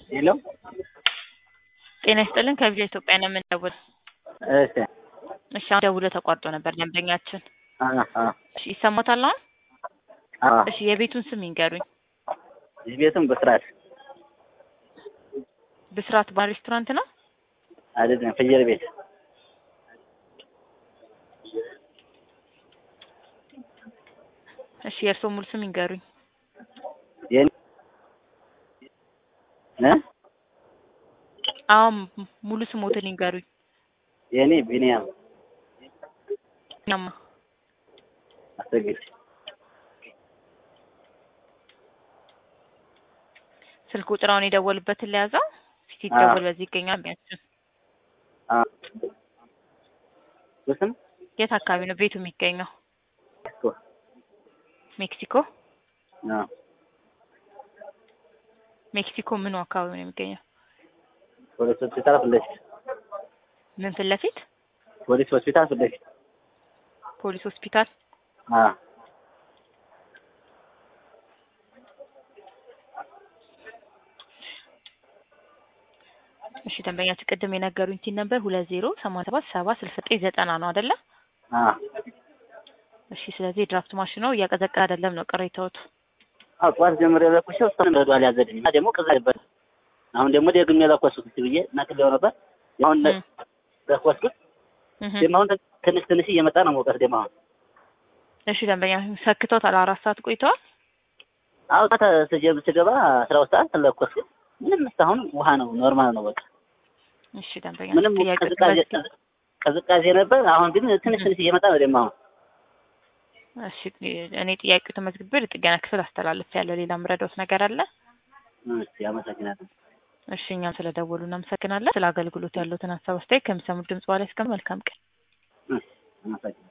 ሄሎ ጤና ይስጥልን ከቪዲዮ ኢትዮጵያ ነው የምንደውል። እሺ እሺ አሁን ደውሎ ተቋርጦ ነበር ደንበኛችን። አ አ እሺ ይሰማታል አሁን? አ እሺ የቤቱን ስም ይንገሩኝ። ቤቱም በስርዓት ብስራት ባር ሬስቶራንት ነው? አይደለም ፍየል ቤት እሺ የእርስዎ ሙሉ ስም ይንገሩኝ። የኔ እ አሁን ሙሉ ስሞትን ይንገሩኝ። የኔ ቢኒያም ናማ አሰግድ ስልክ ቁጥራውን የደወሉበትን ለያዘው ፊት ይደወል በዚህ ይገኛል። ቢያንስ አ ስም የት አካባቢ ነው ቤቱ የሚገኘው? እኮ ሜክሲኮ አ ሜክሲኮ ምኑ አካባቢ ነው የሚገኘው? ፖሊስ ሆስፒታል ፊት ለፊት ምን ፊት ለፊት ፖሊስ ሆስፒታል ፊት ለፊት ፖሊስ ሆስፒታል። አ እሺ ደንበኛችን ቅድም የነገሩኝ ቲን ነበር ሁለት ዜሮ ሰማንያ ሰባት ሰባ ስልሳ ዘጠኝ ዘጠና ነው አይደለ? አ እሺ ስለዚህ የድራፍት ማሽኑ እያቀዘቀዘ አይደለም ነው ቅሬታዎት። አዎ ጠዋት ጀምሬ ለኩሼው እስካሁን ረዷል ያዘልኝ እና ደግሞ ቅዛ ነበር። አሁን ደግሞ ደግሜ ለኮስኩት ብዬ ነቅሌው ነበር። አሁን ነ- እም። ለኮስኩት እህ። ደግሞ አሁን ትንሽ ትንሽ እየመጣ ነው ሙቀት ደግሞ አሁን እሺ ደንበኛ ሰክቶታል። አራት ሰዓት ቆይተዋል። አዎ ጠዋት ስጀምር ስገባ አስራ ሁለት ሰዓት ለኮስኩት ምንም እስካሁን ውሃ ነው ኖርማል ነው በቃ እሺ ደንበኛ ምንም ጥያቄ ቅዝቃዜ ቅዝቃዜ ነበር። አሁን ግን ትንሽ ትንሽ እየመጣ ነው ደግሞ አሁን እሺ እኔ ጥያቄው ተመዝግቤ ለጥገና ክፍል አስተላልፍ ያለው ሌላ ምረዳውት ነገር አለ? እሺ አመሰግናለሁ። እሺ እኛም ስለደወሉ እናመሰግናለን። ስለ አገልግሎት ያለውትን ሀሳብ አስተያየት ከሚሰሙት ድምጽ በኋላ እስከ መልካም ቀን እሺ አመሰግናለሁ።